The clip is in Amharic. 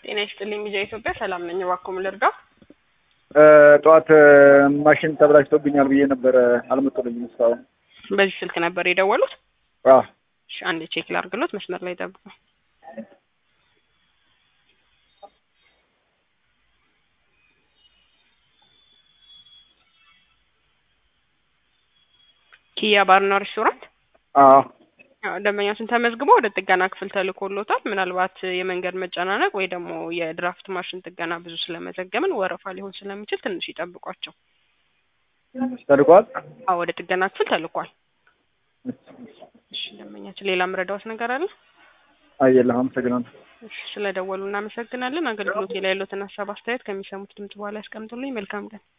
ጤና ይስጥልኝ ሚዲያ ኢትዮጵያ ሰላም ነኝ። እባክዎ ምን ልርዳው? ጠዋት ማሽን ተበላሽቶብኛል ብዬ ነበረ አልመጡልኝም እስካሁን። በዚህ ስልክ ነበር የደወሉት? አዎ እሺ አንዴ ቼክ ላድርግሎት፣ መስመር ላይ ጠብቁ። ኪያ ባርና ሬስቶራንት አዎ አዎ፣ ደንበኛችን ተመዝግቦ ወደ ጥገና ክፍል ተልኮሎታል። ምናልባት የመንገድ መጨናነቅ ወይ ደግሞ የድራፍት ማሽን ጥገና ብዙ ስለመዘገብን ወረፋ ሊሆን ስለሚችል ትንሽ ይጠብቋቸው። ተልኳል። አዎ ወደ ጥገና ክፍል ተልኳል። እሺ ደንበኛችን ሌላ ምረዳዎት ነገር አለ? አየለህ አመሰግናለሁ። እሺ ስለደወሉ እናመሰግናለን። አገልግሎት ላይ ያሉትን ሀሳብ አስተያየት ከሚሰሙት ድምጽ በኋላ ያስቀምጡልኝ። መልካም ቀን።